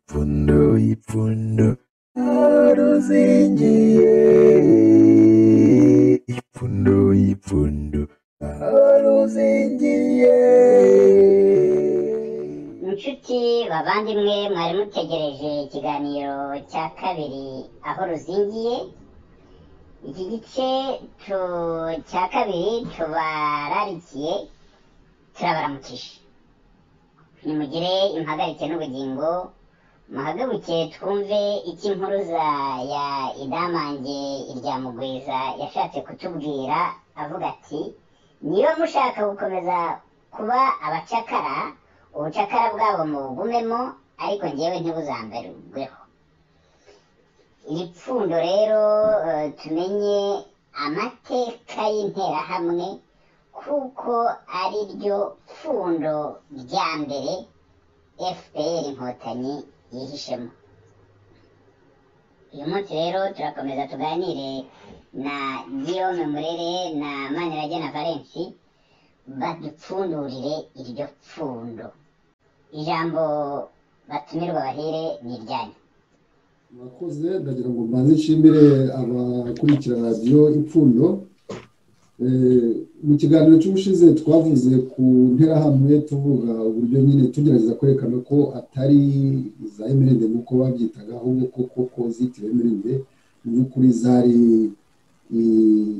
ipfundo ipfundo aruzingiye ipfundo ipfundo aruzingiye inshuti bavandimwe mwari mutegereje ikiganiro cya kabiri aho ruzingiye iki gice tu- cya kabiri tubararikiye turabaramukije nimugire impagarike n'ubugingo muhaguruke twumve icyo impuruza ya idamange irya mugwiza yashatse kutubwira avuga ati niba mushaka gukomeza kuba abacakara ubucakara bwabo mubugumemo ariko ngewe ntibuzamberweho iri pfundo rero eh, tumenye amateka y'interahamwe kuko ari ryo pfundo rya mbere fpr inkotanyi yihishemo uyu munsi rero turakomeza tuganire na guillaume murere na maniragena valensi badupfundurire iryo pfundo ijambo batumirwa bahere ni iryanyu murakoze ndagira ngo mbanze nshimire abakurikira radiyo ipfundo Eh, mu kiganiro cy'ubushize twavuze ku nterahamwe tuvuga uburyo nyine tugerageza kwerekana ko atari za emerende nk'uko babyitaga ahubwo ko koko zitiwe emerende mu by'ukuri zari eh,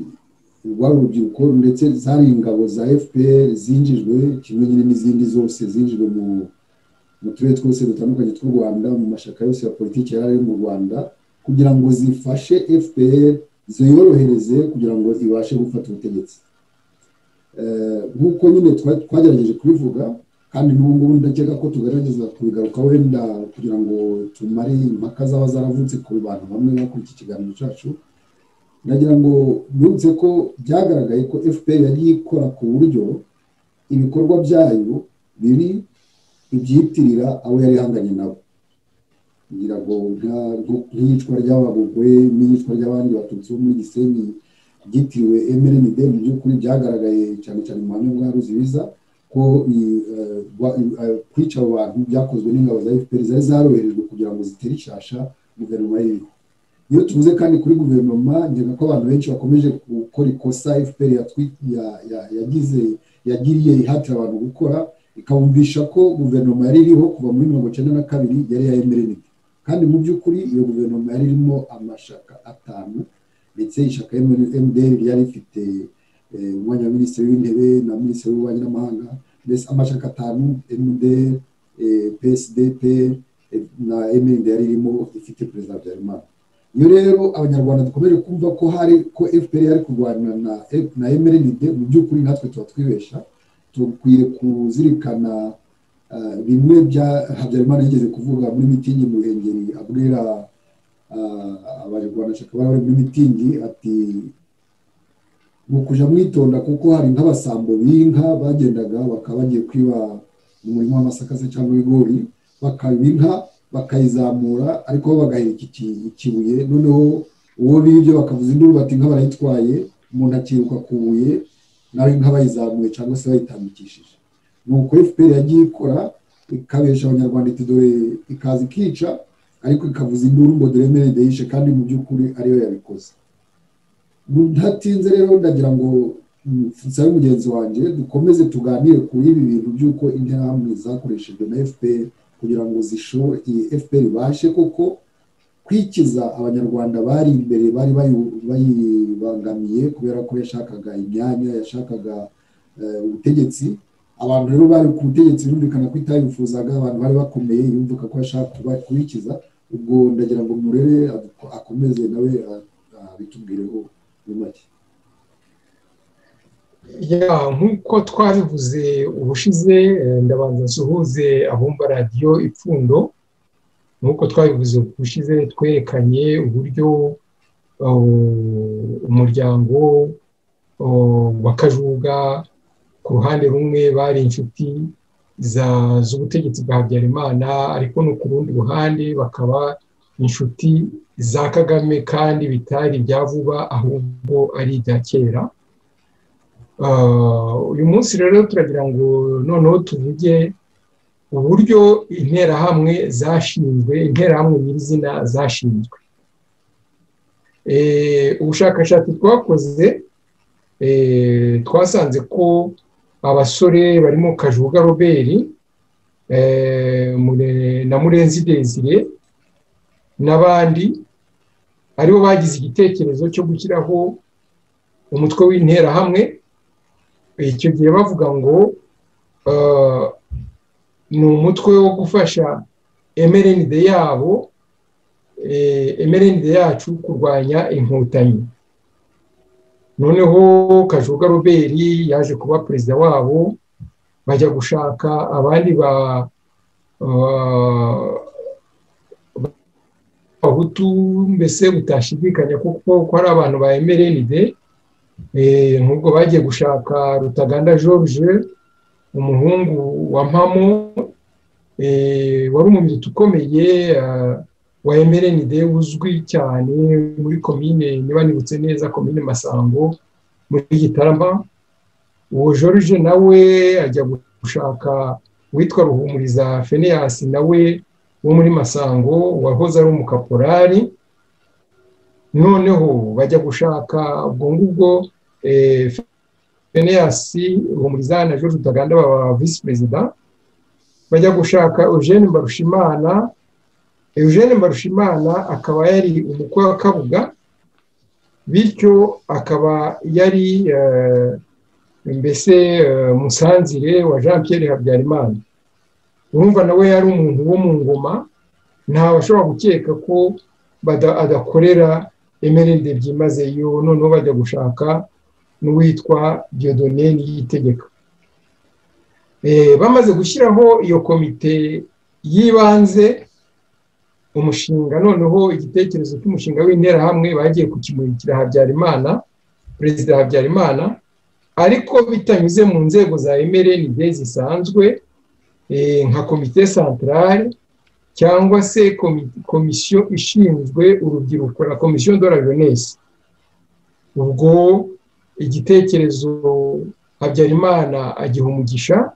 rwari urubyiruko ndetse zari ingabo za fpr zinjijwe kimwe nyine n'izindi zose zinjijwe mu mu turere twose dutandukanye tw'u rwanda mu mashyaka yose ya politiki yari ari mu rwanda kugira ngo zifashe fpr ziyorohereze kugira ngo ibashe gufata ubutegetsi Eh, nk'uko nyine twa- twagerageje kubivuga kandi n'ubu ngubu ndakeka ko tugerageza kubigaruka wenda kugira ngo tumare impaka zaba zaravutse ku bantu bamwe bakora iki kiganiro cyacu ndagira ngo nibutse ko byagaragaye ko fpr yagiye ikora ku buryo ibikorwa byayo biri ibyitirira abo yari ihanganye nabo kugira ngo nka- nko- nk'iyicwa ry'ababugwe n'iyicwa ry'abandi batutsi bo muri gisenyi ryitiriwe emerini de mu by'ukuri byaragaragaye cyane cyane mu buhamya bwa ruzibiza ko i- eh, rwa- i- eh, kwica abo bantu byakozwe n'ingabo za fpr zari zaroherejwe kugira ngo zitere ishasha guverinoma y'iriho iyo tuvuze kandi kuri guverinoma ngena ko abantu benshi bakomeje gukora ikosa fpr yatwi- ya- ya- yagize yagiriye ihatira abantu gukora ikabumvisha ko guverinoma yari iriho kuva muri mirongo icyenda na kabiri yari iya emerini kandi mu by'ukuri iyo guverinoma yari irimo amashaka atanu ndetse ishyaka mdr ryari rifite eh, umwanya wa minisitiri w'intebe na minisitiri w'ububanyi n'amahanga mbese amashaka atanu mdr eh, psdp eh, na mrnd yari irimo ifite perezida habyarimana iyo rero abanyarwanda dukomeje kumva ko hari ko fpr yari kurwana na, na mrnd mu by'ukuri natwe tuba twibesha dukwiye kuzirikana ah, bimwe bya habyarimana yigeze kuvuga muri mitingi mu ruhengeri abwira ah, abarwanashyaka bari bari muri mitingi ati ni ukuja mwitonda kuko hari nk'abasambo b'inka bagendaga bakaba bagiye kwiba mu murima w'amasaka se cyangwa ibigori bakaba inka bakayizamura ariko bo bagahirika iki- ikibuye noneho uwo bibye bakavuza induru bati inka barayitwaye umuntu akiruka ku buye nawe inka bayizamuye cyangwa se bayitambikishije nuko fpr yagiye ikora ikabesha abanyarwanda iti dore ikaza ikica ariko ikavuza induru ngo dore merede yishe kandi mu by'ukuri ariyo yabikoze ntatinze rero ndagira ngo mm, nsabe mugenzi wanjye dukomeze tuganire kuri ibi bintu by'uko interahamwe zakoreshejwe na fpr kugira ngo zishore iyi fpr ibashe koko kwikiza abanyarwanda bari imbere bari bayu- bayibangamiye kubera ko yashakaga imyanya yashakaga eh, ubutegetsi abantu rero bari ku butegetsi birumvikana ko itayifuzaga abantu bari bakomeye yumvuka ko ashaka kuba- kubikiza ubwo ndagira ngo murere ad- akomeze nawe a- abitubwireho muri make ya nk'uko twabivuze ubushize eh, ndabanza nsuhuze abumva radiyo ipfundo nk'uko twabivuze ubushize twerekanye uburyo oh, umuryango oh, wa kajuga ku ruhande rumwe bari inshuti za- z'ubutegetsi bwa habyarimana ariko no ku rundi ruhande bakaba inshuti za kagame kandi bitari ibya vuba ahubwo ari ibya kera Ah, uyu munsi rero turagira ngo noneho tuvuge uburyo interahamwe zashinzwe interahamwe nyirizina zashinzwe ubushakashatsi twakoze twasanze ko abasore barimo kajuga roberi na murenzi desire n'abandi aribo bagize igitekerezo cyo gushyiraho umutwe w'interahamwe icyo gihe bavuga ngo ni umutwe wo gufasha emerenide yabo emerenide yacu kurwanya inkotanyi noneho kajuga roberi yaje kuba perezida wabo bajya gushaka abandi ba abahutu mbese bitashidikanya kuko ko ari abantu ba emerenide nk'ubwo bagiye gushaka rutaganda george umuhungu wa mpamo wari umumiritu ukomeye wa emerenide uzwi cyane muri komine niba nibutse neza komine masango muri gitarama uwo george nawe ajya gushaka uwitwa ruhumuriza feneyasi nawe wo muri masango wahoze ari umukaporari noneho bajya gushaka ubwo ngubwo feneyasi ruhumuriza na george utaganda baba visi perezida bajya gushaka eugene mbarushimana eugene mbarushimana akaba yari umukwe wa kabuga bityo akaba yari mbese musanzire wa jean Pierre habyarimana urumva nawe yari umuntu wo mu ngoma ntawe ashobora gukeka ko adakorera emerende byimazeyo noneho bajya gushaka n'uwitwa diodone y'itegeko bamaze gushyiraho iyo komite y'ibanze umushinga noneho igitekerezo cy'umushinga w'interahamwe bagiye kukimurikira habyarimana perezida habyarimana ariko bitanyuze mu nzego za emerenide zisanzwe nka komite santarare cyangwa se komisiyo ishinzwe urubyiruko la komisiyo dora jeunesse ubwo igitekerezo habyarimana agiha umugisha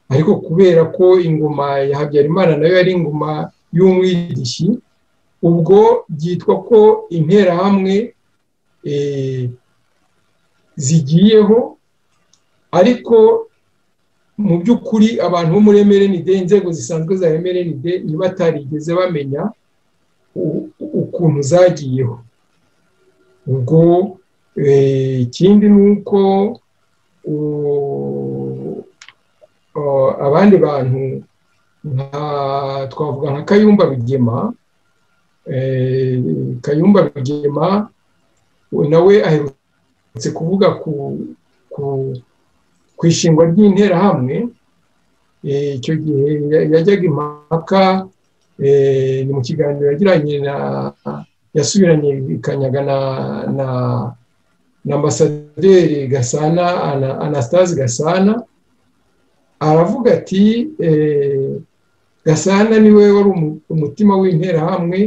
ariko kubera ko ingoma ya habyarimana nayo yari ingoma y'umwidishi ubwo byitwa ko interahamwe zigiyeho ariko mu by'ukuri abantu bo muri emerenide inzego zisanzwe za emerenide ntibatarigeze bamenya ukuntu zagiyeho ubwo ikindi ni uko abandi bantu twavuga nka kayumba bigema kayumba bigema nawe aherutse kuvuga ku ishingwa ry'interahamwe icyo gihe yajyaga impaka ni mu kiganiro yagiranye na yasubiranye ikanyaga na ambasaderi gasana anastase gasana aravuga ati gasana niwe wari umutima w'interahamwe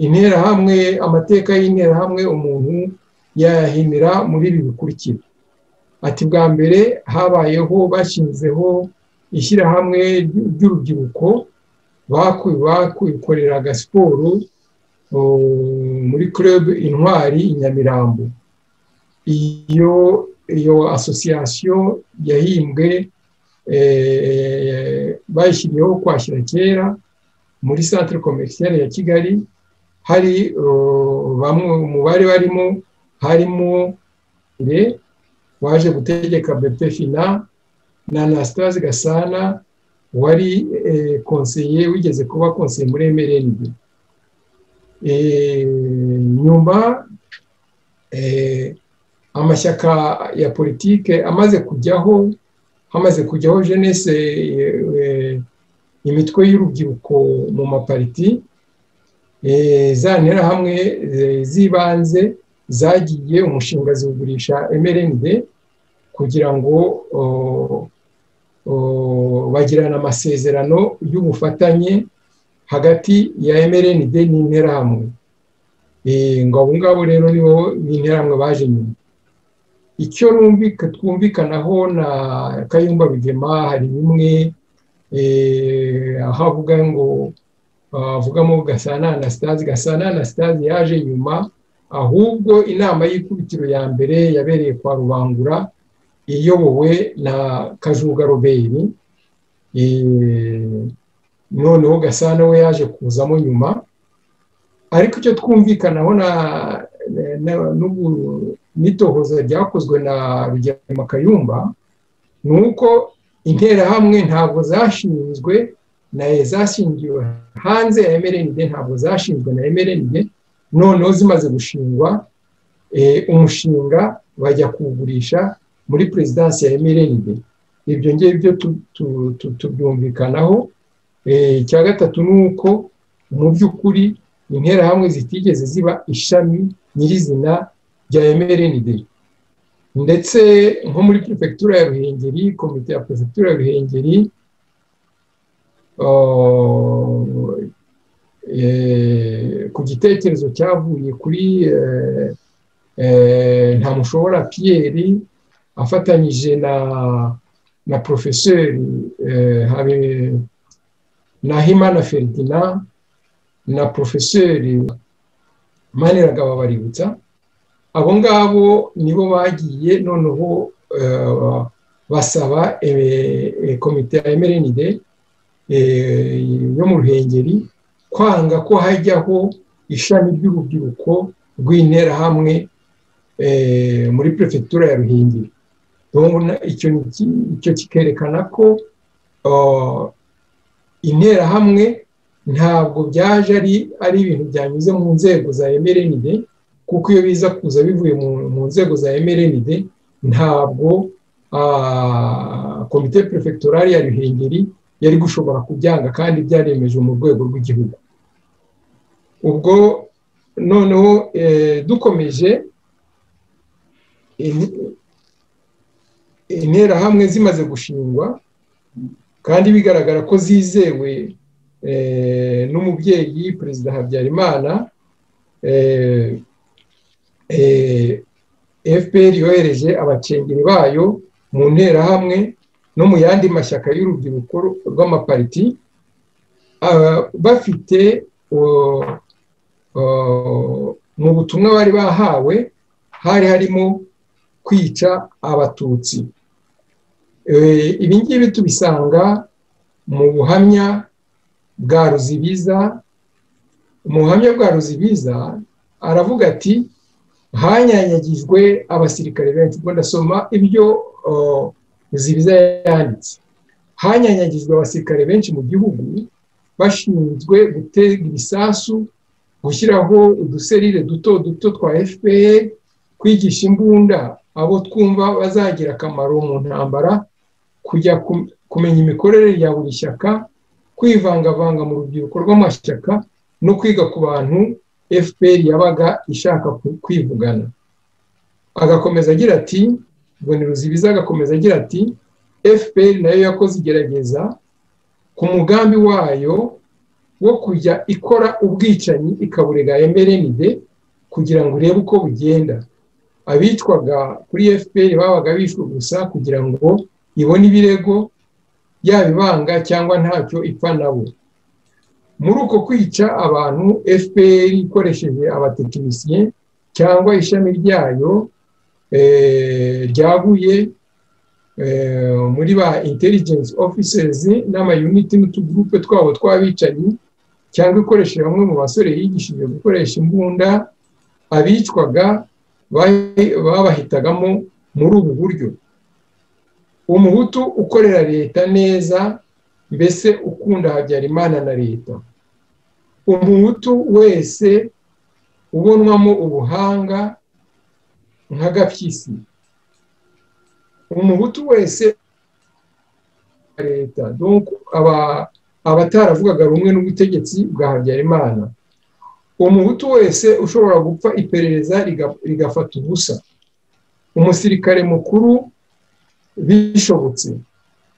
interahamwe amateka y'interahamwe umuntu yayahinira muri ibi bikurikira ati bwa mbere habayeho bashinzeho ishyirahamwe ry'urubyiruko bakoreraga siporo muri kurebe intwari i nyamirambo iyo iyo asosiyasiyo yahimbwe bayishyiriyeho kwashyira kera muri santire komerikiyare ya kigali hari bamwe mu bari barimo harimo re waje gutegeka bepe fina na anastase gasana wari konseye wigeze kuba konseye muri emerenide nyuma amashyaka ya politike amaze kujyaho hamaze kujyaho jenese imitwe y'urubyiruko mu mapariti za nterahamwe z'ibanze zagiye umushinga ziwugurisha emerenide kugira ngo bagirane amasezerano y'ubufatanye hagati ya emerenide n'interahamwe ngo abo ngabo rero nibo n'interahamwe baje nyuma icyo rumvika twumvikanaho na kayumba bigema hari bimwe eh, aho avuga ngo ah, avugamo gasana anastase gasana anastase yaje nyuma ahubwo inama y'ikubitiro ya mbere yabereye kwa rubangura iyobowe na kajuga robert eh, noneho gasana we yaje kuzamo nyuma ariko icyo twumvikanaho na na- n'ubu- n'itohoza ryakozwe na rugema kayumba ni uko interahamwe ntabwo zashinzwe na zashingiwe hanze ya mrnd ntabwo zashinzwe na mrnd noneho zimaze gushingwa eh, umushinga bajya kuwugurisha muri perezidansi ya mrnd ibyo ngibyo tu- tu- tu- tubyumvikanaho Eh, icya gatatu ni uko mu by'ukuri interahamwe zitigeze ziba ishami nyirizina rya mrnd ndetse nko muri perefegitura ya ruhengeri komite ya perefegitura ya ruhengeri oh, eh, ku gitekerezo cyavuye kuri eh, eh, ntamushobora piyeri afatanyije na na porofeseri eh, habe na himana ferdinand na porofeseri maniragaba baributsa abo ngabo nibo bagiye noneho eh, basaba eh, eh, komite ya mrnd eh, yo mu ruhengeri kwanga ko hajyaho ishami ry'urubyiruko rw'interahamwe eh, muri perefegitura ya ruhengeri Urabona icyo ni iki- icyo kikerekana ko ah, interahamwe ntabwo byaje ari ari ibintu byanyuze mu nzego za mrnd kuko iyo biza kuza bivuye mu, mu nzego za mrnd ntabwo ah, komite perefegitorari ya ruhengeri yari gushobora kubyanga kandi byaremeje mu rwego rw'igihugu ubwo noneho eh, dukomeje in- interahamwe zimaze gushingwa kandi bigaragara ko zizewe eh, n'umubyeyi perezida habyarimana eh, eh, fpr yohereje abacengeri bayo mu nterahamwe no mu yandi mashyaka y'urubyiruko rw'amapariti ah, bafite oh, oh, mu butumwa bari bahawe hari harimo kwica abatutsi Eh, ibi ngibi tubisanga mu buhamya bwa ruzibiza mu buhamya bwa ruzibiza aravuga ati hanyanyagijwe abasirikare benshi ubwo ndasoma ibyo oh, ruzibiza yanditse hanyanyagijwe abasirikare benshi mu gihugu bashinzwe gutega ibisasu gushyiraho uduserire duto duto twa fpr kwigisha imbunda abo twumva bazagira akamaro mu ntambara kujya kum- kumenya imikorere ya buri shyaka kwivangavanga mu rubyiruko rw'amashyaka no kwiga ku bantu fpr yabaga ishaka ku- kwivugana agakomeza agira ati mbone ruzibiza agakomeza agira ati fpr nayo yakoze igerageza ku mugambi wayo wo kujya ikora ubwicanyi ikaburega mrnd kugira ngo urebe uko bugenda abicwaga kuri fpr babaga bishwe gusa kugira ngo ibone ibirego yaba ibanga cyangwa ntacyo ipfa nabo muri uko kwica abantu fpr ikoresheje abatekinisiye cyangwa ishami ryayo eh, ryaguye eh, muri ba intelligence officers n'amayuniti n'utugurupe twabo tw'abicanyi cyangwa ikoresheje bamwe mu basore yigishije gukoresha imbunda abicwaga bahi- babahitagamo muri ubu buryo umuhutu ukorera leta neza mbese ukunda habyarimana na leta umuhutu wese ubonwamo ubuhanga nk'agapyisi umuhutu wese leta donc aba- abataravugaga rumwe n'ubutegetsi bwa habyarimana umuhutu wese ushobora gupfa iperereza riga- rigafata ubusa umusirikare mukuru bishobotse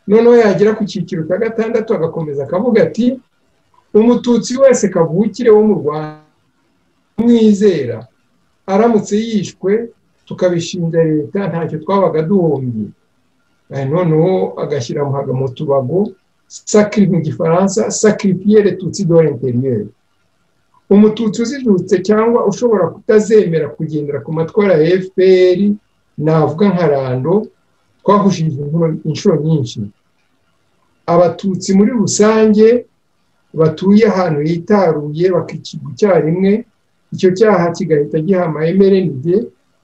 noneho yagera ku cyiciro cya gatandatu agakomeza akavuga ati umututsi wese kavukire wo mu rwanda umwizera aramutse yishwe tukabishinja leta ntacyo twabaga duhombye Eh, noneho agashyira muhaga mu tubago sakiri mu gifaransa sakiri piyere tutsi do interiyeri umututsi uzijutse cyangwa ushobora kutazemera kugendera ku matwara ya fpr navuga nka rando twahushije inshuro- inshuro nyinshi abatutsi muri rusange batuye ahantu hitaruye bakicirwa icyarimwe icyo cyaha kigahita giha amayemerenige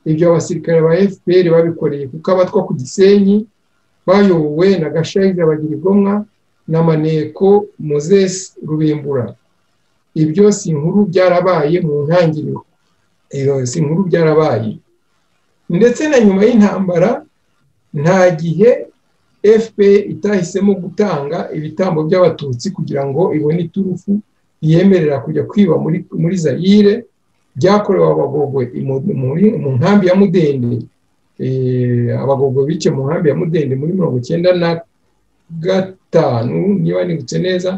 ibyo abasirikare ba fpr babikoreye kuko abatwa ku gisenyi bayobowe na gashaija bagirigomwa na maneko mozesi rubimbura ibyo si inkuru byarabaye mu ntangiriro Iyo si inkuru byarabaye ndetse na nyuma y'intambara nta gihe fpr itahisemo gutanga ibitambo by'abatutsi kugira ngo ibone iturufu yemerera kujya kwiba muri muri zayire byakorewe abagogwe imu- muri- mu nkambi ya mudende Eh, abagogwe bice mu nkambi ya mudende muri mirongo icyenda na gatanu niba nibutse neza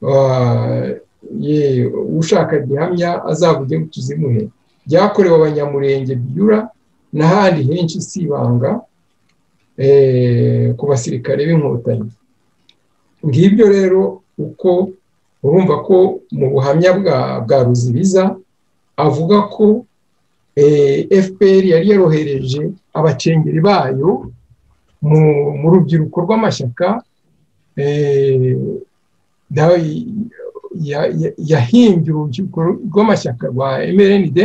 Ah, ye, ushaka gihamya azavuge ngo tuzimuhe byakorewe abanyamurenge byura n'ahandi henshi si ibanga eh, ku basirikare b'inkotanyi ngibyo rero uko urumva ko mu buhamya bwa bwa ruzibiza avuga ko eh, fpr yari yarohereje abacengeri bayo mu mu rubyiruko rw'amashyaka eh, nawe ya- ya- yahimbye urubyiruko rw'amashyaka rwa mrnd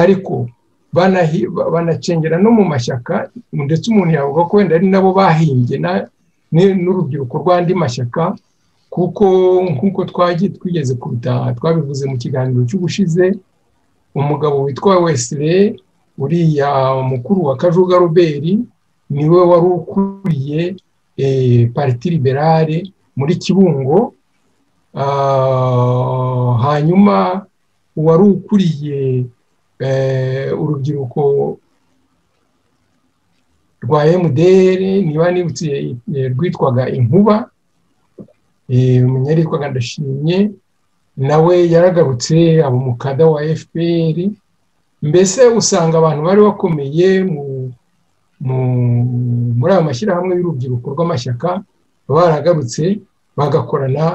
ariko banahi- ba- banacengera no mu mashyaka ndetse umuntu yavuga ko wenda ari nabo bahimbye na- ni- n'urubyiruko rw'andi mashyaka kuko nk'uko twagiye twigeze kubitaha twabivuze mu kiganiro cy'ubushize umugabo witwa wesile uriya mukuru wa kajuga robert niwe wari ukuriye eh, pariti liberale muri kibungo Ah, hanyuma uwari ukuriye eh, urubyiruko rwa mdr niba nibutse eh, rwitwaga inkuba eh, umunyari witwaga ndashimye nawe yaragarutse aba umukada wa fpr mbese usanga abantu bari bakomeye mu, mu, muri ayo mashyirahamwe y'urubyiruko rw'amashyaka baragarutse bagakorana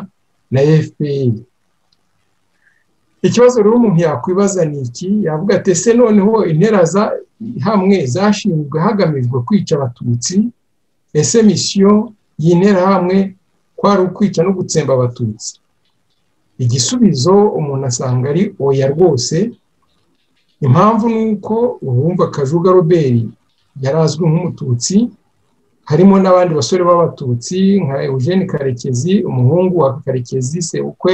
na fpr ikibazo rero umuntu yakwibaza ni iki yavuga ati ese noneho intera za- hamwe zashinzwe hagamijwe kwica abatutsi ese misiyo y'intera hamwe kwari ukwica no gutsemba abatutsi igisubizo umuntu asanga ari oya rwose impamvu ni uko uwumva kajuga robert yari azwi nk'umututsi harimo n'abandi basore b'abatutsi nka eugene karekezi umuhungu wa karekezi sebukwe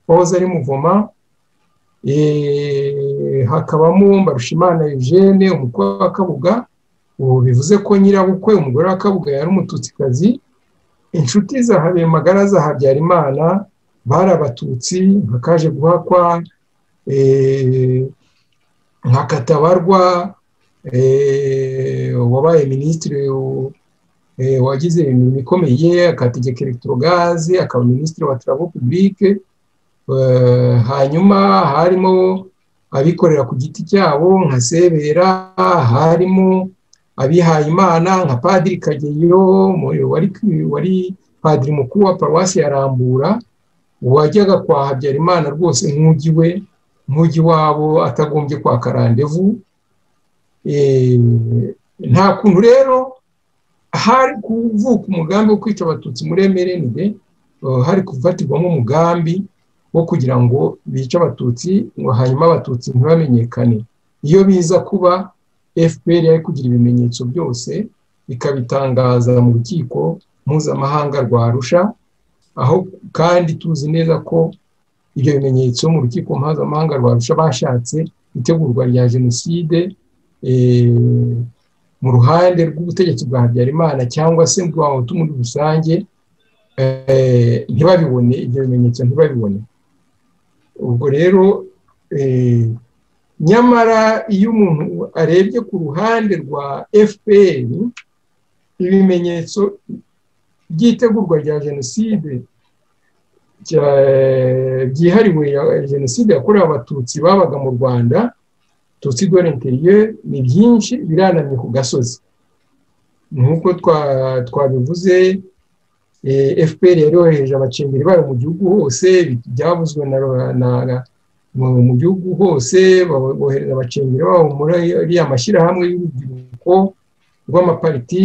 wahoze ari muvoma Eh, hakabamo mbarushimana eugene umukwe wa kabuga ubu bivuze ko nyirabukwe umugore wa kabuga yari umututsikazi inshuti za habimagara za habyarimana bari abatutsi nka kaje guhakwa eh, nka katabarwa eh, wabaye minisitiri w- eh, wagize imirimo ikomeye akategeka elegitorogaze akaba minisitiri wa tarabo pubulike Eh, hanyuma harimo abikorera ku giti cyabo nka sebera harimo abihaye imana nka padiri kageyo mu- wari, wari padiri mukuru wa paruwasi ya rambura wajyaga kwa habyarimana rwose nk'ujyi we nk'ujyi wabo atagombye kwaka randevu Eh, nta kuntu rero hari kuvuka umugambi wo kwica abatutsi muri emerenide hari kufatirwamo umugambi wo kugira ngo bice abatutsi ngo hanyuma abatutsi ntibamenyekane iyo biza kuba fpr yari kugira ibimenyetso byose ikabitangaza mu rukiko mpuzamahanga rwa arusha aho kandi tuzi neza ko ibyo bimenyetso mu rukiko mpuzamahanga rwa arusha bashatse itegurwa rya jenoside eh, mu ruhande rw'ubutegetsi bwa habyarimana cyangwa se bwa Hutu muri rusange eh, ntibabibone ibyo bimenyetso ntibabibone ubwo rero eh, nyamara iyo umuntu arebye ku ruhande rwa fpr ibimenyetso by'itegurwa rya jenoside rya- byihariwe ya jenoside yakorewe abatutsi babaga mu rwanda tutsi do interiye ni byinshi biranamye ku gasozi nk'uko twabivuze fpr yari yohereje abacengeri bayo mu gihugu hose byavuzwe mu gihugu hose bohereza abacengeri babo muri iriya mashyirahamwe y'urubyiruko rw'amapariti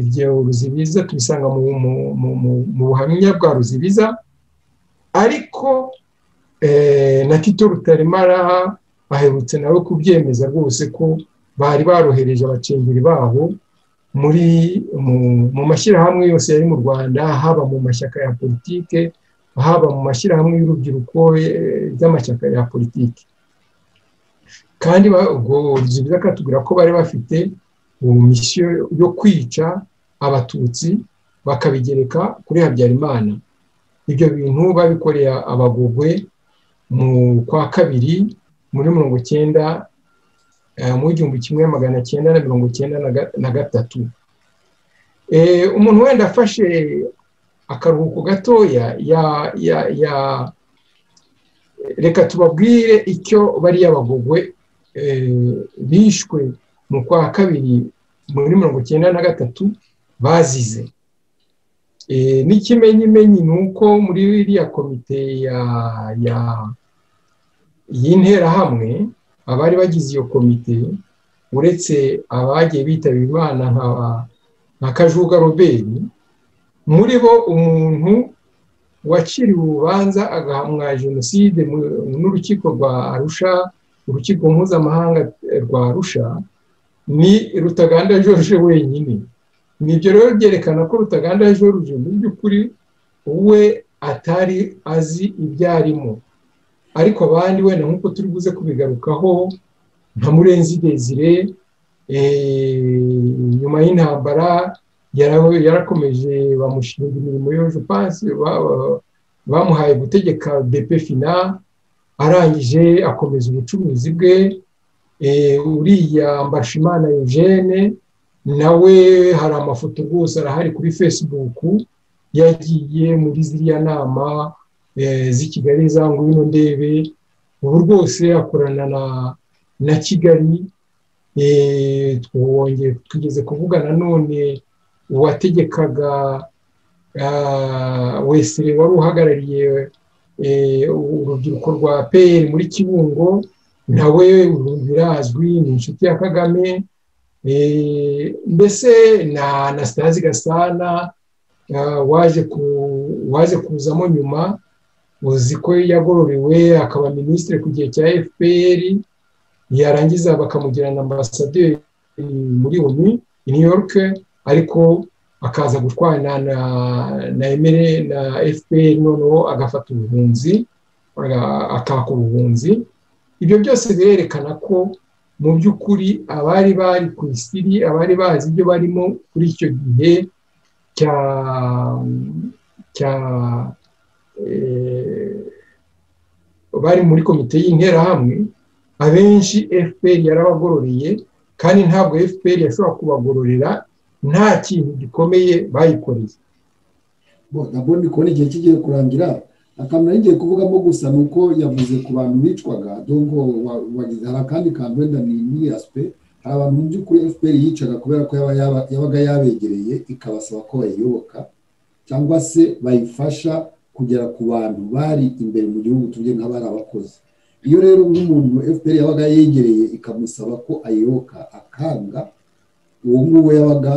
ibyo ruzibiza tubisanga mu buhamya bwa ruzibiza ariko na tito rutaremara aherutse nawe kubyemeza rwose ko bari barohereje abacengeri babo muri mu mashyirahamwe yose yari mu rwanda haba mu mashyaka ya politike haba mu mashyirahamwe y'urubyiruko ry'amashyaka ya politike kandi ubwo ruzibiza akatubwira ko bari bafite misiyo yo kwica abatutsi bakabigereka kuri habyarimana ibyo bintu babikoreye abagogwe mu kwa kabiri muri mirongo icyenda mu igihumbi kimwe magana cyenda na mirongo icyenda na gatatu umuntu wenda afashe akaruhuko gatoya ya reka tubabwire icyo bariya bagogwe bishwe mu kwa kabiri muri mirongo icyenda na gatatu bazize n'ikimenyimenyi ni uko muri iriya komite y'interahamwe abari bagize iyo komite uretse abagiye bitabira imana nka kajuga robert muri bo umuntu waciriwe urubanza agahamwa jenoside n'urukiko rwa arusha urukiko mpuzamahanga rwa arusha ni rutaganda george wenyine nibyo rero byerekana ko rutaganda george mu by'ukuri we atari azi ibyo arimo ariko abandi wenda nk'uko turi buze kubigarukaho nka murenzi desire nyuma y'intambara yarakomeje bamushinga imirimo y'ubupansi bamuhaye gutegeka bepe fina arangije akomeza ubucuruzi bwe uriya mbashimana eugene nawe hari amafoto rwose arahari kuri fesibuku yagiye muri ziriya nama z'i kigali za ngwino ndebe ubu rwose akorana na kigali twongeye twigeze kuvuga nanone uwategekaga wesire wari uhagarariye urubyiruko rwa peyeri muri kibungo nawe birazwi ni inshuti ya kagame mbese na anasitazi gasana waje kuzamo nyuma uzi ko yagororewe akaba minisitiri ku gihe cya fpr yarangiza bakamugira na ambasaderi muri onu i new york ariko akaza gutwana na na emere na fpr noneho agafata ubuhunzi akaka ubuhunzi ibyo byose birerekana ko mu by'ukuri abari bari ku isiri abari bazi ibyo barimo kuri icyo gihe cya cya bari muri komite y'interahamwe abenshi fpr yarabagororeye kandi ntabwo fpr yashobora kubagororera nta kintu gikomeye bayikoreye nabwo ndi kubona igihe kigiye kurangira akamaro y'igihe kuvugamo gusa ni uko yavuze ku bantu bicwaga dongo hari akandi kantu wenda ni asipe hari abantu mu by'ukuri fpr yicaga kubera ko yabaga yabegereye ikabasaba ko bayiyoboka cyangwa se bayifasha kugera ku bantu bari imbere mu gihugu tujye nk'abari abakozi iyo rero nk'umuntu fpr yabaga yegereye ikamusaba ko ayoboka akanga uwo nguwo yabaga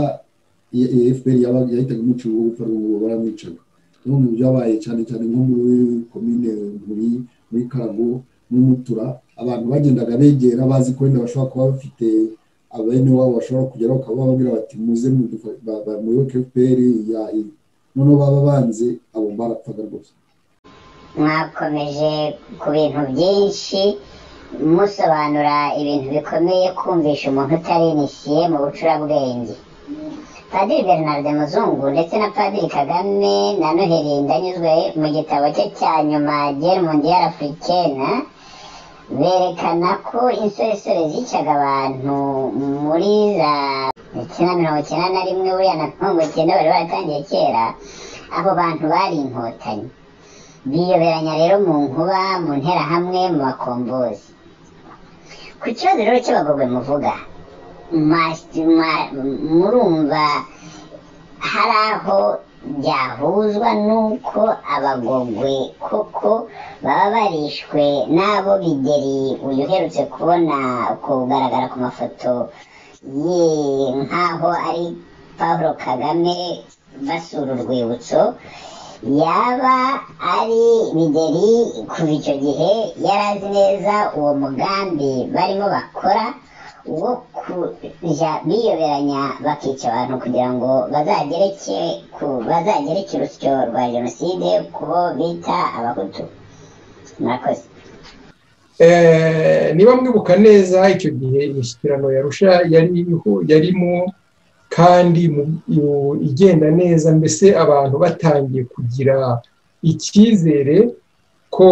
fpr yahitaga imucira uwo gupfa n'uwo baramwicaga bimwe mu byabaye cyane cyane nko muri komine muri muri karago muri mutura abantu bagendaga begera bazi ko wenda bashobora kuba bafite abene wabo bashobora kugeraho ukaba bababwira bati muze muyoboke fpr ya noneho baba banze abo barapfaga rwose mwakomeje ku bintu byinshi musobanura ibintu bikomeye kumvisha umuntu utarinisiye mu bucurabwenge padiri bernard muzungu ndetse na padiri kagame na noheli ndanyuzwe mu gitabo cye cya nyuma gere mondiyari afurikena berekana ko insoresore zicaga abantu muri za icyenda mirongo icyenda na rimwe buriya na mirongo icyenda bari baratangiye kera abo bantu bari inkotanyi biyoberanya rero mu nkuba mu nterahamwe mu bakombozi ku kibazo rero cy'abagogwe muvuga mas- ma- murumva hari aho byahuzwa n'uko abagogwe koko baba barishwe n'abo bideri uyu uherutse kubona kugaragara ku mafoto ye nk'aho ari paul kagame basura urwibutso yaba ari bideri kuva icyo gihe yari azi neza uwo mugambi barimo bakora wo kujya biyoberanya bakica abantu kugira ngo bazagereke ku- bazagereke urusyo rwa jenoside ku bo bita abahutu murakoze Eh, niba mwibuka neza icyo gihe imishyikirano ya rusha yari iriho yarimo kandi mu- iyo- igenda neza mbese abantu batangiye kugira icyizere ko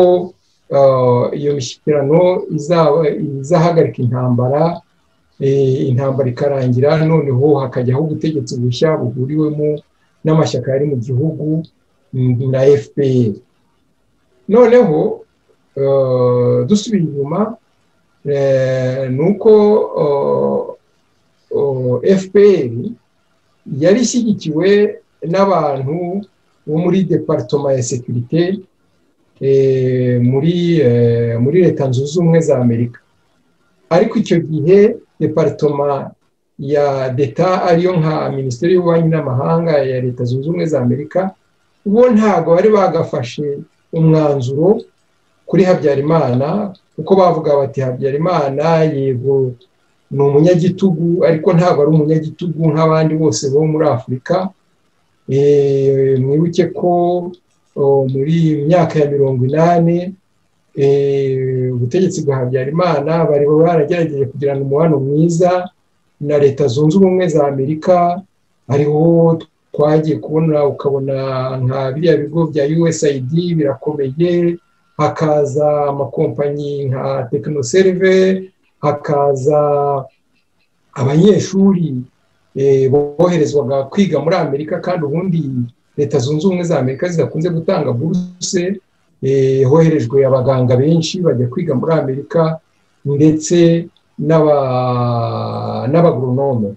eh, iyo mishyikirano izaba izahagarika intambara eh, intambara ikarangira noneho hakajyaho ubutegetsi bushya buhuriwemo n'amashyaka yari mu gihugu mm, na fpr noneho eh, dusubiye inyuma eh, ni uko eh, eh, fpr yari ishyigikiwe n'abantu bo muri departoma ya sekirite eh, muri eh, muri leta zunze ubumwe za amerika ariko icyo gihe departoma ya deta ariyo nka minisiteri y'ububanyi n'amahanga ya leta zunze ubumwe za amerika bo ntabwo bari bagafashe umwanzuro kuri habyarimana kuko bavuga bati habyarimana yego ni umunyagitugu ariko ntabwo ari umunyagitugu nk'abandi bose bo muri afurika Eh, mwibuke ko oh, muri myaka ya mirongo inani eh, ubutegetsi bwa habyarimana bari baragerageje kugirana umubano mwiza na leta zunze ubumwe za amerika hariho twagiye kubona ukabona nka biriya bigo bya usaid birakomeye hakaza amakompanyi nka tekinoserve hakaza abanyeshuri eh, boherezwaga kwiga muri amerika kandi ubundi leta zunze ubumwe za amerika zidakunze gutanga buruse eh, hoherejwe abaganga benshi bajya kwiga muri amerika ndetse n'aba- n'abagoronome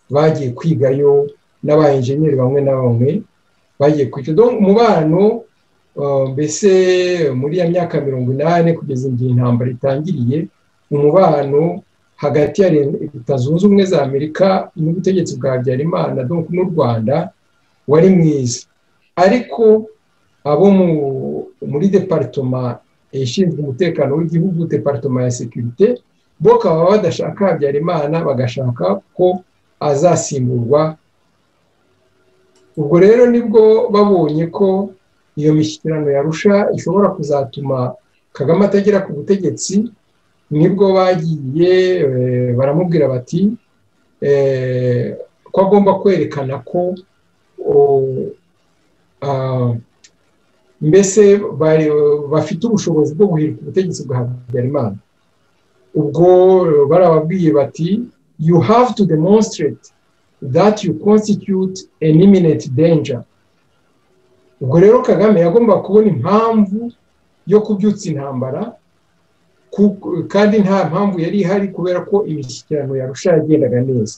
bagiye kwigayo n'abayenjeniyeri bamwe na bamwe bagiye kwiga Donc, umubano eh, mbese muri ya myaka mirongo inani kugeza igihe intambara itangiriye umubano hagati ya leta zunze ubumwe za amerika n'ubutegetsi bwa habyarimana donc n'u rwanda wari mwiza ariko abo mu- muri departoma ishinzwe umutekano w'igihugu departoma ya sekirite bo bakaba badashaka habyarimana bagashaka ko azasimburwa ubwo rero nibwo babonye ko iyo mishyikirano yarusha ishobora kuzatuma kagame atagera ku butegetsi nibwo bagiye eh, baramubwira bati eh, ko agomba kwerekana ko oh, ah, mbese bari- bafite ubushobozi bwo guhirika ubutegetsi bwa habyarimana ubwo barababwiye bati you have to demonstrate that you constitute an imminent danger ubwo rero kagame yagomba kubona impamvu yo kubyutsa intambara ku- kandi nta mpamvu yari ihari kubera ko imishyikirano yarusha yagendaga neza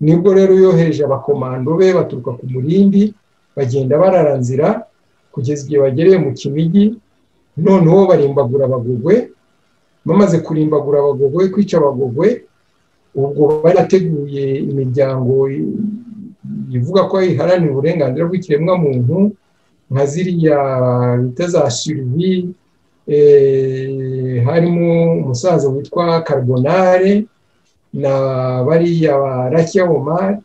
nibwo rero yohereje abakomando be baturuka ku murindi bagenda barara nzira kugeza igihe bagereye mu kinigi noneho barimbagura abagogwe bamaze kurimbagura abagogwe kwica abagogwe ubwo barateguye imiryango i- ivuga ko iharanira uburenganzira bw'ikiremwamuntu nka ziriya bita za surivi eh, harimo umusaza witwa carbonare na bariya ba rakiya omari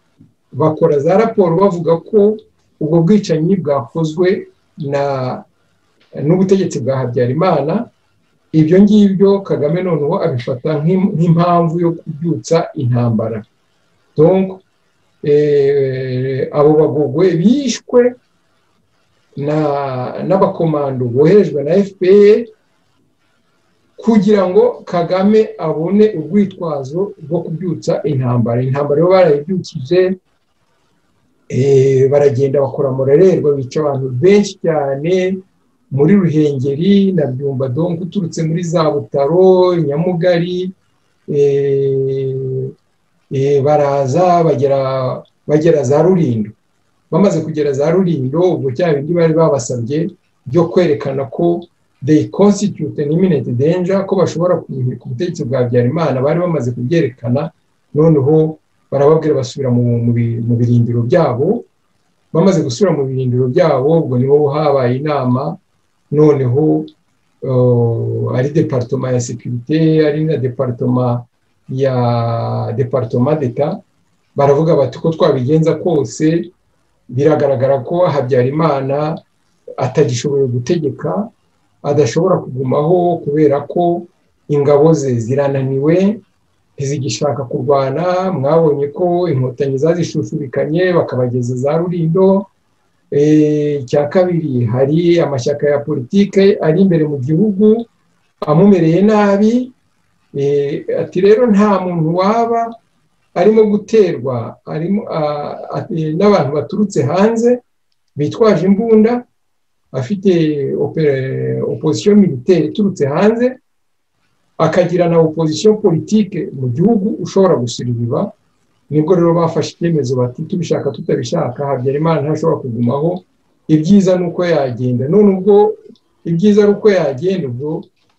bakora za raporo bavuga ko ubwo bwicanyi bwakozwe na n'ubutegetsi bwa habyarimana ibyo ngibyo kagame noneho abifata nk'im- nk'impamvu yo kubyutsa intambara donc eh, abo bagogwe bishwe na- n'abakomando boherejwe na fpr kugira ngo kagame abone urwitwazo rwo kubyutsa intambara intambara yo barayibyukije eh, baragenda bakora murererwa bica abantu benshi cyane muri ruhengeri na byumba dongo uturutse muri za butaro nyamugari eh, eh, baraza bagera bagera za rurindo bamaze kugera za rurindo ubwo cya bindi bari babasabye byo kwerekana ko they constitute an imminent danger ko bashobora ku butegetsi bwa habyarimana bari bamaze kubyerekana noneho barababwira basubira mu, mu, bi- mu birindiro byabo bamaze gusubira mu birindiro byabo ubwo niho habaye inama noneho eh, ari departoma ya sekirite ari na departoma ya departoma d'etat baravuga bati ko twabigenza kose biragaragara ko habyarimana atagishoboye gutegeka adashobora kugumaho kubera ko ingabo ze zirananiwe ntizigishaka kurwana mwabonye ko inkotanyi zazishushubikanye bakabageza za rurindo Eh, icya kabiri hari amashyaka ya politike ari imbere mu gihugu amumereye nabi Eh, ati rero nta muntu waba arimo guterwa arimo ah, ati, n'abantu baturutse hanze bitwaje imbunda afite opere- opposition militaire iturutse hanze akagira na opposition politike mu gihugu ushobora gusiribiba nibwo rero bafashe icyemezo bati tubishaka tutabishaka habyarimana ntashobora kugumaho ibyiza ni uko yagenda none ubwo ibyiza ari uko yagenda ubwo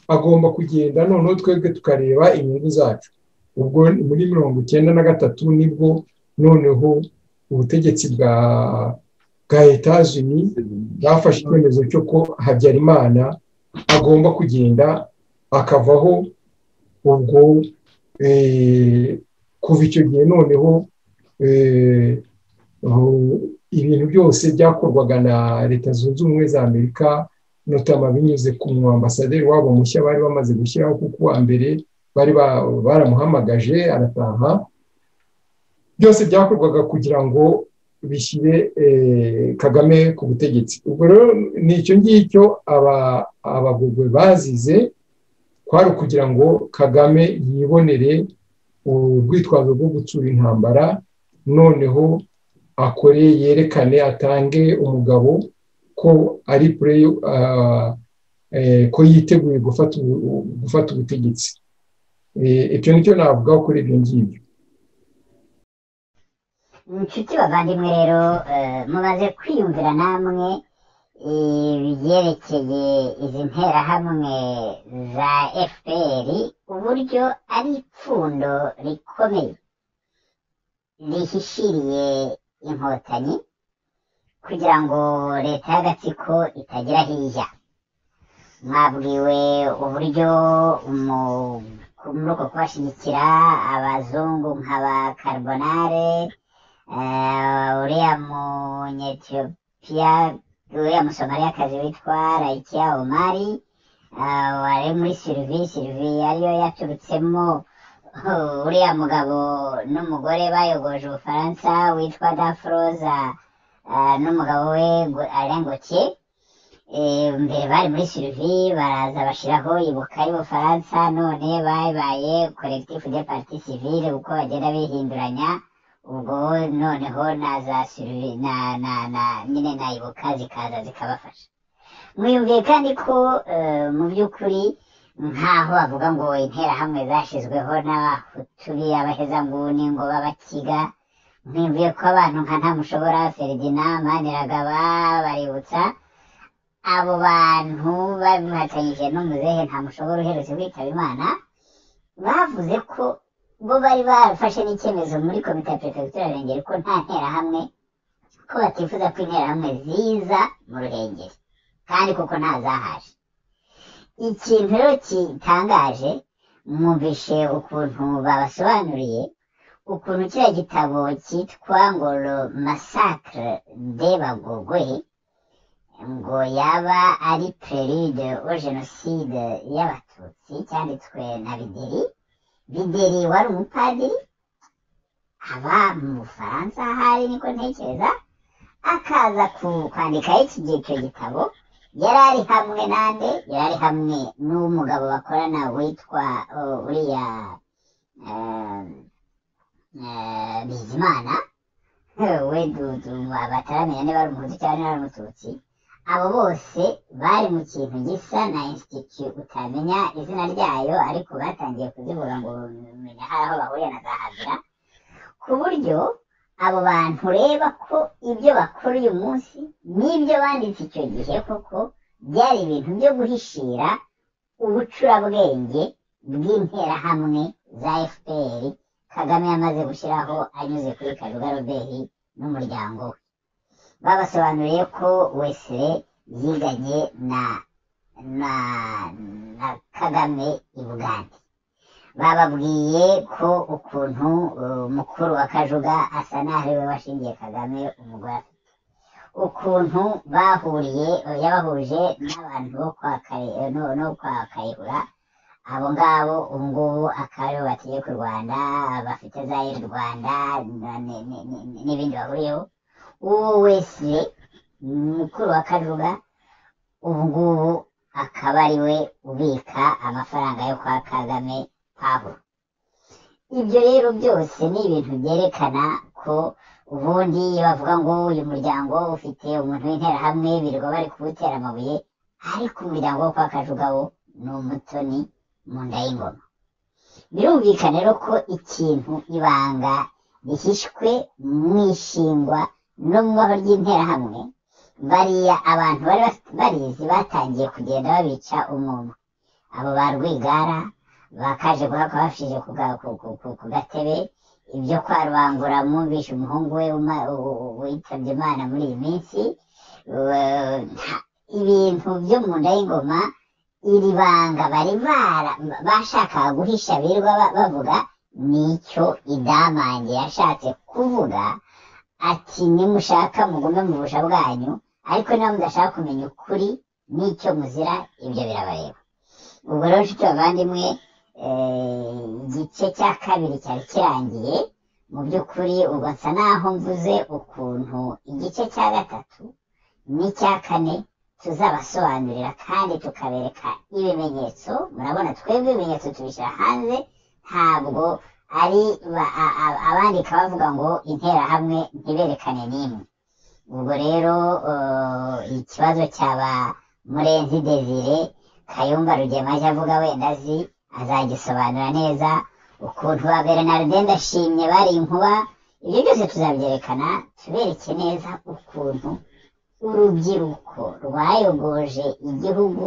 agomba kugenda noneho twebwe tukareba inyungu zacu ubwo ni muri mirongo icyenda na gatatu nibwo noneho ubutegetsi bwa bwa etazini bwafashe icyemezo cyo ko habyarimana agomba kugenda akavaho ubwo eh, kuva icyo gihe noneho eh, aho- ibintu byose byakorwaga na leta zunze ubumwe za amerika notama binyuze ku mwambasaderi wabo mushya bari bamaze gushyiraho kuko uwa mbere bari ba- baramuhamagaje arataha byose byakorwaga kugira ngo bishyire eh, kagame ku butegetsi ubwo rero ni icyo ngicyo aba- abagogwe bazize kwari ukugira ngo kagame yibonere urwitwazo rwo gutsura intambara noneho akore yerekane atange umugabo ko ari pureyo ko yiteguye gufata ubu- gufata ubutegetsi Eh, icyo nicyo navugaho kuri ibyo ngibyo inshuti bavandimwe rero eh, mumaze kwiyumvira namwe ibyerekeye izi nterahamwe za fpr uburyo ari ipfundo rikomeye rihishiriye inkotanyi kugira ngo leta y'agatsiko itagira aho ijya mwabwiwe uburyo mu- muri uko kubashyigikira abazungu nk'aba carbonare Eh, uriya munyetiyopiya uriya musomariyakazi witwa rayikiya omari eh, wari muri sirivi sirivi ariyo yaturutsemo uriya mugabo n'umugore bayogoje ubufaransa witwa dafroza eh, n'umugabo we arengokiye mbere bari muri sirivi baraza bashyiraho ibuka y'ubufaransa none babaye kolekitifu de parti sivile uko bagenda bihinduranya ubwo noneho na za sirivi na na na nyine na ibuka zikaza zikabafasha mwiyumviye kandi ko eh, mu by'ukuri nk'aho bavuga ngo interahamwe zashyizweho n'abahutu b'abahezanguni ngo b'abakiga mwiyumviye ko abantu nka ntamushobora feridina maniragaba baributsa abo bantu babihatanyije n'umuzehe ntamushobora uherutse kwitaba imana bavuze ko bo bari barafashe n'icyemezo muri komite ya perefegitura ya Ruhengeri ko nta nterahamwe ko batifuza ko interahamwe ziza mu Ruhengeri kandi kuko ntazahaje ikintu rero gitangaje mwumvishe ukuntu babasobanuriye ukuntu kiriya gitabo cyitwa ngo le massacre des bagogwe ngo yaba ari prelude au jenoside y'abatutsi cyanditswe na bideri bideri wari umupadiri aba mu bufaransa ahari niko ntekereza akaza ku- kwandika iki gihe icyo gitabo yari ari hamwe nande yari ari hamwe n'umugabo bakorana witwa uh, uriya eh, eh, bizimana we du- du- bataramenya niba ari umuhutu cyangwa niba ari umututsi abo bose bari mu kintu gisa na insititi utamenya izina ryayo ariko batangiye kuzivuga ngo bamenya hari aho bahuriye na za habura ku buryo abo bantu ureba ko ibyo bakora uyu munsi n'ibyo banditse icyo gihe koko byari ibintu byo guhishira ubucurabwenge bw'interahamwe za fpr kagame yamaze gushyiraho anyuze kuri karuga roberi n'umuryango we babasobanuriye ko wesire yiganye na na na kagame i bugande bababwiye ko ukuntu uh, mukuru wa kajuga asa n'aho ariwe washingiye kagame umugore afite ukuntu bahuriye yabahuje n'abantu bo kwa Kayi- no no kwa kayihura abo ngabo ubu ngubu akaba aribo bategeka u rwanda bafite za iri rwanda na- ni- ni- ni- n'ibindi bahuriyeho uwo wese mukuru wa kajuga ubu ngubu akaba ari we ubika amafaranga yo kwa kagame paburo ibyo rero byose ni ibintu byerekana ko ubundi iyo bavuga ngo uyu muryango ufite umuntu w'interahamwe birirwa bari kuwutera amabuye ariko umuryango wo kwa kajuga wo ni umutoni mu nda y'ingoma birumvikana rero ko ikintu ibanga rihishwe mu ishingwa no mu aho ry'interahamwe bariya abantu bari bafite barizi batangiye kugenda babica umwuma abo ba rwigara bakaje guhaka bafishije ku ga- ku- ku- ku- ku gatebe ibyo kwa rubangura mwumvishe umuhungu we uma- u- u- witabye imana muri iyi minsi Eh, nta- ibintu byo mu nda y'ingoma iri banga bari bara- bashakaga guhisha birirwa ba- bavuga nicyo idamange yashatse kuvuga ati nimushaka mugume mu busha bwanyu ariko niba mudashaka kumenya ukuri n'icyo muzira ibyo birabareba ubwo rero nshuti bavandimwe eh, igice cya kabiri cyari kirangiye mu by'ukuri ubwo nsa naho mvuze ukuntu igice cya gatatu n'icya kane tuzabasobanurira kandi tukabereka ibimenyetso murabona twebwe ibimenyetso tubishyira hanze ntabwo ari ba- a- a- abandika bavuga ngo interahamwe ntiberekane n'imwe ubwo rero eh, ikibazo cyaba murenzi desire kayumba rugema ajya avuga wenda azi azagisobanura neza ukuntu ba bernarde ndashimye bari inkuba ibyo byose tuzabyerekana tubereke neza ukuntu urubyiruko rwayogoje igihugu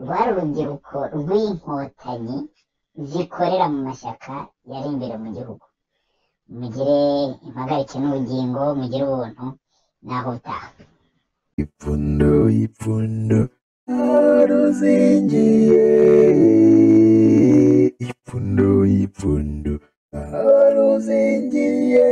rwari urubyiruko rw'inkotanyi zikorera mu mashyaka yari imbere mu gihugu mugire impagarike n'ubugingo mugire ubuntu naho butaha ipfundo ipfundo aruzingiye ipfundo ipfundo aruzingiye